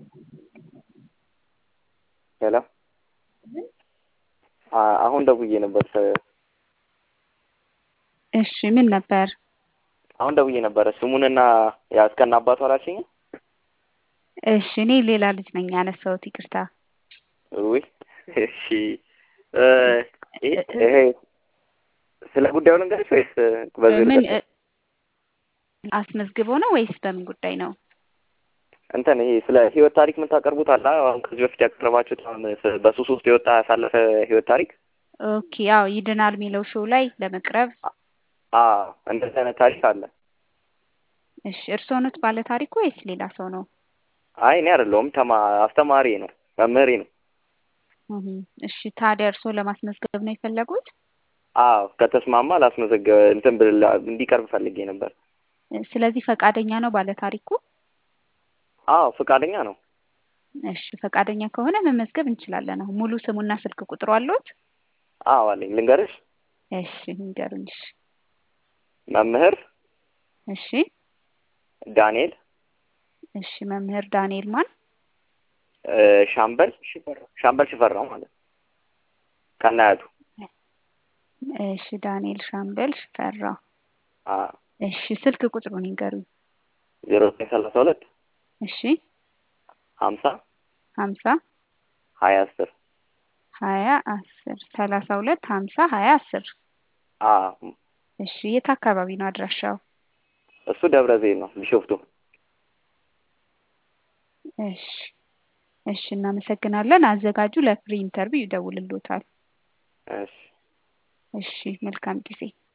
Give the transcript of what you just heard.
ሄሎ አሁን ደውዬ ነበር። እሺ ምን ነበር? አሁን ደውዬ ነበረ ስሙንና ያ እስከነ አባቱ አላልሽኝም? እሺ እኔ ሌላ ልጅ ነኝ ያነሳሁት፣ ይቅርታ። ውይ እሺ ይሄ ስለ ጉዳዩ ልንገርሽ ወይስ በዚህ ምን ልቀጥል? አስመዝግቦ ነው ወይስ በምን ጉዳይ ነው? እንትን ይሄ ስለ ህይወት ታሪክ የምታቀርቡት አለ አሁን ከዚህ በፊት ያቀረባችሁት አሁን በሱስ ውስጥ የወጣ ያሳለፈ ህይወት ታሪክ ኦኬ ያው ይድናል የሚለው ሾው ላይ ለመቅረብ አዎ እንደዚህ አይነት ታሪክ አለ። እሺ እርስዎ ኖት ባለ ታሪኩ ወይስ ሌላ ሰው ነው? አይ እኔ አይደለሁም ተማ አስተማሪ ነው መምህሬ ነው። እህ እሺ ታዲያ እርስዎ ለማስመዝገብ ነው የፈለጉት? አዎ ከተስማማ ላስመዘገብ እንትን ብል እንዲቀርብ ፈልጌ ነበር። ስለዚህ ፈቃደኛ ነው ባለ ታሪኩ? አዎ ፈቃደኛ ነው። እሺ ፈቃደኛ ከሆነ መመዝገብ እንችላለን። አሁን ሙሉ ስሙና ስልክ ቁጥሩ አለዎት? አዎ አለኝ። ልንገርሽ? እሺ ንገሩኝ። እሺ መምህር እሺ ዳንኤል እሺ መምህር ዳንኤል ማን? እ ሻምበል ሻምበል ሽፈራው ማለት ከናያቱ እሺ ዳንኤል ሻምበል ሽፈራው። አዎ እሺ ስልክ ቁጥሩን ይንገሩኝ። ዜሮ ዘጠኝ ሰላሳ ሁለት እሺ ሀምሳ ሀምሳ ሀያ አስር ሀያ አስር ሰላሳ ሁለት ሀምሳ ሀያ አስር አዎ እሺ የት አካባቢ ነው አድራሻው? እሱ ደብረ ዘይት ነው ቢሾፍቱ። እሺ እሺ እናመሰግናለን። አዘጋጁ ለፍሪ ኢንተርቪው ይደውልልዎታል። እሺ እሺ መልካም ጊዜ